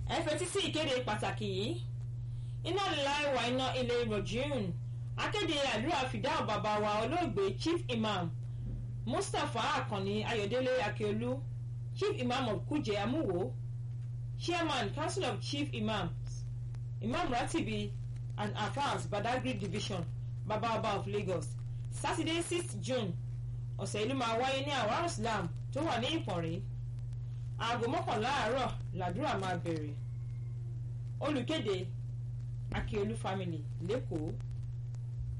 ẹ fetí sí ìkéde pàtàkì yìí iná lílá ìwà iná ilé rọ̀jùn akéde àdúrà fìdáhùn bàbá wa olóògbé chief imam mustapha akànni ayọ̀délé akíolú chief imam of kuje amúwo chairman council of chief imams imam ratibi and afas badagry division baba ọba of lagos saturday sixth june ọ̀sẹ̀ ìlú máa wáyé ní àwọn islam tó wà ní ìpọ̀nrí aago mọ́kànlá àárọ̀ làdúrà máa bẹ̀rẹ̀ olùkéde akíolú family lẹ́kọ̀ọ́.